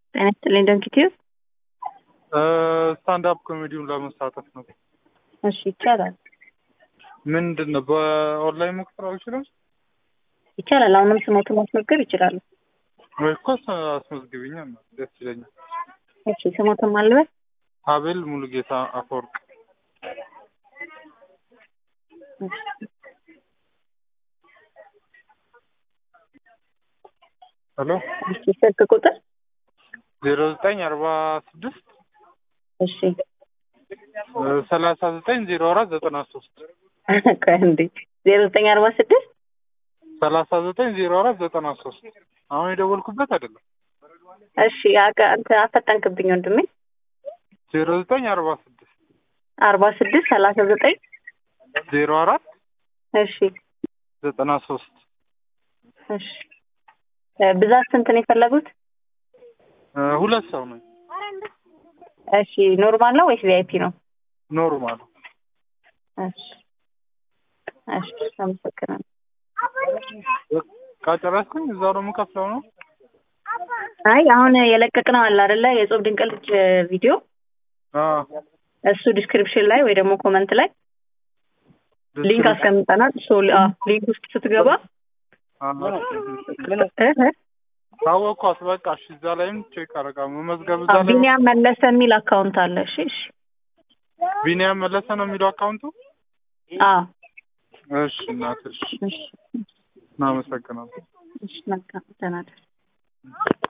ጤና ይስጥልኝ ደንኪቲዩ። ስታንድ አፕ ኮሜዲውን ለመሳተፍ ነው። እሺ ይቻላል ምንድን ነው በኦንላይን መክፈል አልችልም ይቻላል። አሁንም ስሞቱን ማስመዝገብ ይችላሉ። ወይ እኮ አስመዝግቢኛ ደስ ይለኛል። እሺ ስሞቱን ማልበል አቤል ሙሉጌታ አፈወርቅ ሄሎ እሺ ስልክ ቁጥር ዜሮ ዘጠኝ አርባ ስድስት እሺ ሰላሳ ዘጠኝ ዜሮ አራት ዘጠና ሶስት ቆይ እንዴ ዜሮ ዘጠኝ አርባ ስድስት ሰላሳ ዘጠኝ ዜሮ አራት ዘጠና ሶስት አሁን የደወልኩበት አይደለም። እሺ አቀ- እንትን አፈጠንክብኝ ወንድሜ ዜሮ ዘጠኝ አርባ ስድስት አርባ ስድስት ሰላሳ ዘጠኝ ዜሮ አራት እሺ ዘጠና ሶስት እሺ እ ብዛት ስንት ነው የፈለጉት? ሁለት ሰው ነው እሺ ኖርማል ነው ወይስ ቪአይፒ ነው? ኖርማል እሺ እሺ አመሰግናለሁ። ካጨረስኩኝ እዛው ነው የምከፍለው ነው አይ አሁን የለቀቅነው አለ አይደለ የጾም ድንቅ ልጅ ቪዲዮ አዎ። እሱ ዲስክሪፕሽን ላይ ወይ ደግሞ ኮመንት ላይ ሊንክ አስቀምጠናል። ሶ አ ሊንክ ውስጥ ስትገባ እህ ታወቅኳት በቃ እሺ እዛ ላይም ቼክ አረጋ መመዝገብ እዛ ላይ ቢኒያም መለሰ የሚል አካውንት አለ። እሺ እሺ ቢኒያም መለሰ ነው የሚለው አካውንቱ አ እሺ እናት እሺ እሺ እናመሰግናለን እሺ መልካም ተናደር